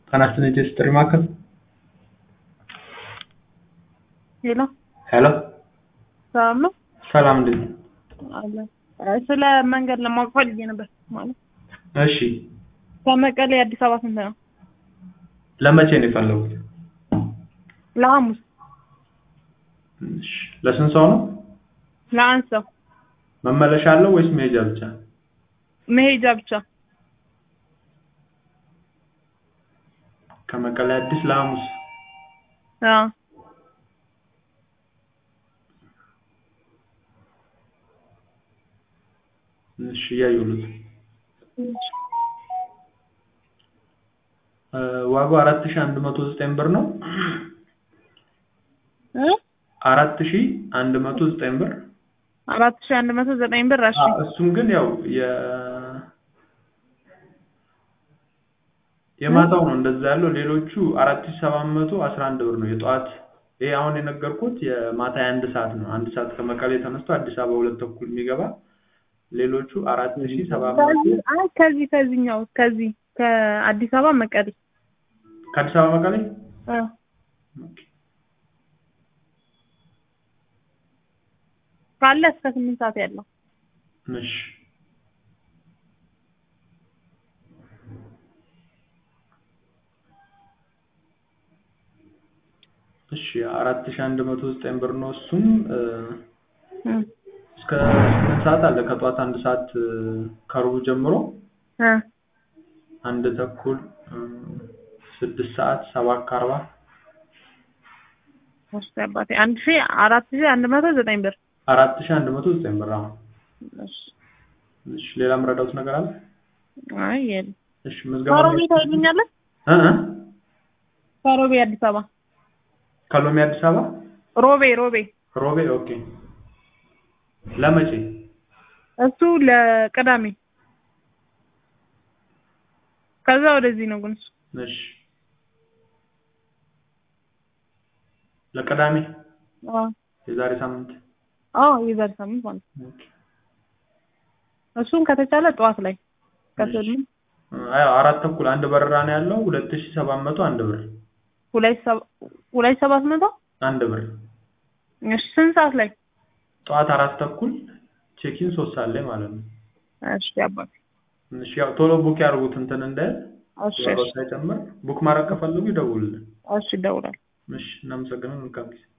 ጤና ይስጥልኝ የቴስት ጥሪ ማዕከል ሄሎ ሄሎ ሰላም ነው? ሰላም እንዴት ነው? አለ ስለ መንገድ ለማወቅ ፈልጌ ነበር። ማለት እሺ ከመቀሌ አዲስ አበባ ስንት ነው? ለመቼ ነው የፈለጉት? ለሐሙስ እሺ ለስንት ሰው ነው? ለአንድ ሰው መመለሻ አለው ወይስ መሄጃ ብቻ? መሄጃ ብቻ። ከመቀሌ አዲስ ለሐሙስ አዎ እሺ እያየሁት ዋጋው አራት ሺህ አንድ መቶ ዘጠኝ ብር ነው። እ አራት ሺህ አንድ መቶ ዘጠኝ ብር አራት ሺህ አንድ መቶ ዘጠኝ ብር። እሺ አዎ፣ እሱም ግን ያው የ የማታው ነው እንደዛ ያለው። ሌሎቹ አራት ሺህ ሰባት መቶ አስራ አንድ ብር ነው የጠዋት። ይሄ አሁን የነገርኩት የማታ የአንድ ሰዓት ነው። አንድ ሰዓት ከመቀሌ ተነስቶ አዲስ አበባ ሁለት ተኩል የሚገባ ሌሎቹ አራት ሺህ ሰባት መቶ ከዚህ አይ ከዚህ ከዚህኛው ከዚህ ከአዲስ አበባ መቀሌ ከአዲስ አበባ መቀሌ እ ካለ እስከ ስምንት ሰዓት ያለው እሺ እሺ አራት ሺህ አንድ መቶ ዘጠኝ ብር ነው። እሱም እ እ እስከ ስምንት ሰዓት አለ። ከጠዋት አንድ ሰዓት እ ከሩብ ጀምሮ እ አንድ ተኩል እ ስድስት ሰዓት ሰባት ከአርባ እሺ አባቴ አንድ ሺህ አራት ሺህ አንድ መቶ ዘጠኝ ብር። አራት ሺህ አንድ መቶ ዘጠኝ ብር አሁን። እሺ እሺ ሌላ የምረዳውት ነገር አለ? አይ የለም። እሺ ምዝገባ ከሮቤ ታይልኛለህ? እ እ ከሮቤ አዲስ አበባ ከሎሚ አዲስ አበባ ሮቤ ሮቤ ሮቤ ኦኬ። ለመቼ? እሱ ለቅዳሜ ከዛ ወደዚህ ነው ግን እሱ እሺ ለቅዳሜ አዎ የዛሬ ሳምንት አዎ የዛሬ ሳምንት ማለት ነው። ኦኬ። እሱን ከተቻለ ጠዋት ላይ ከስልም አይ አራት ተኩል አንድ በረራ ነው ያለው። ሁለት ሺህ ሰባት መቶ አንድ ብር ሁለት ሰባ ሁለት ሰባት መቶ አንድ ብር። እሺ ስንት ሰዓት ላይ? ጠዋት አራት ተኩል ቼኪን ሶስት ሰዓት ላይ ማለት ነው። እሺ አባቴ እሺ ያው ቶሎ ቡክ ያድርጉት እንትን እንዳይል እሺ ዋጋው እሺ ሳይጨምር ቡክ ማድረግ ከፈለጉ ይደውሉልን። እሺ እደውላለሁ። እሺ እናመሰግናለን። መልካም ጊዜ